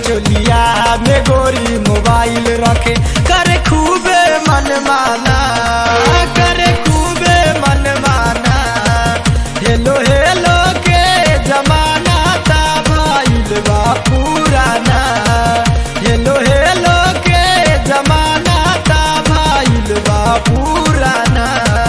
चोलिया में गोरी मोबाइल रखे करे खूबे मन माना करे खूबे मन माना हेलो हेलो के जमाना ता भइल बा पुराना हेलो हेलो के जमाना ता भइल बा पुराना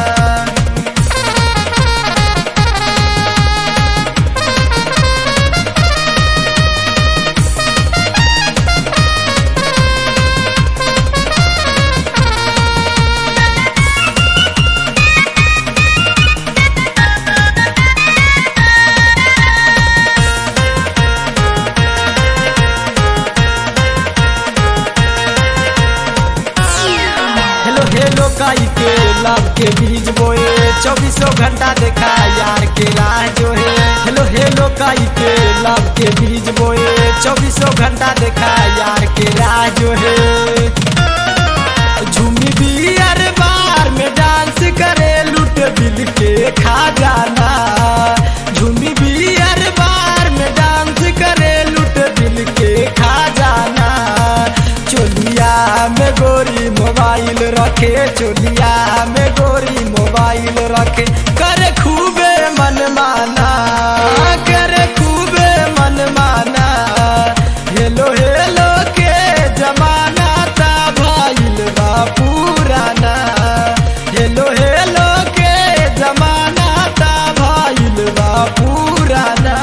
हेलो हेलो काई के लव के बीज बोए चौबीसों घंटा देखा यार के राह जो है हेलो हेलो काई के लव के बीज बोए चौबीसों घंटा देखा यार के राह जो है झूमी भी हर बार में डांस करे लूट दिल के खा जाना झूमी भी हर बार में डांस करे लूट दिल के खा जाना चोलिया में गोरी मोबाइल रखे चोलिया में गोरी मोबाइल रखे करे खूबे मन माना करे खूबे मन माना हेलो हेलो के जमाना ता भइल बा पुराना हेलो हेलो के जमाना ता भइल बा पुराना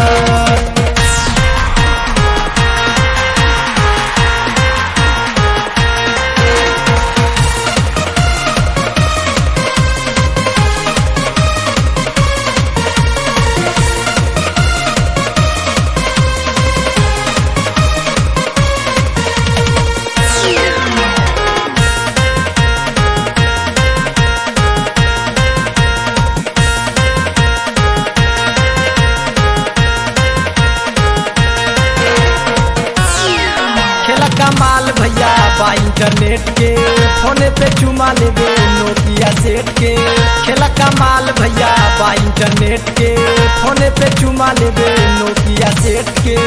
खेला कमाल भैया बा इंटरनेट के फोने पे चुमा लेबे नोकिया सेट के खेला कमाल भैया बा इंटरनेट के फोने पे चुमा लेबे नोकिया सेट के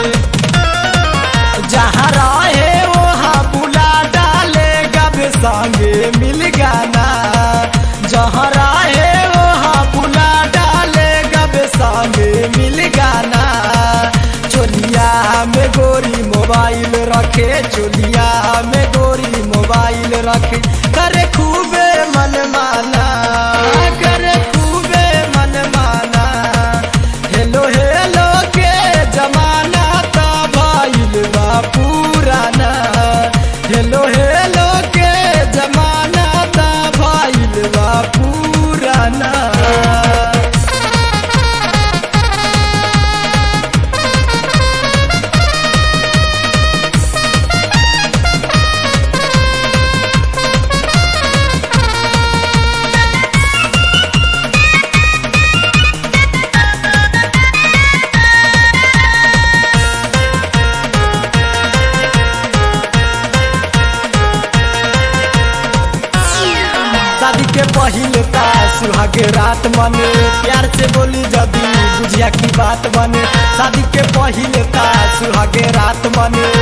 जहाँ रहे वहाँ बुला डालेगा बे संगे मिल गाना जहाँ रहे वहाँ बुला डालेगा बे संगे मिल गाना चोलिया में गोरी मोबाइल रखे चोलिया में गोरी मोबाइल रखे करे खूबे मन माना करे खूबे मन माना हेलो हेलो के जमाना ता भइल बा पुराना हेलो हेलो के जमाना ता भइल बा पुराना शादी के पहले का सुहाग रात मने प्यार से बोली जदी बुझिया की बात बने शादी के पहले का सुहाग रात मने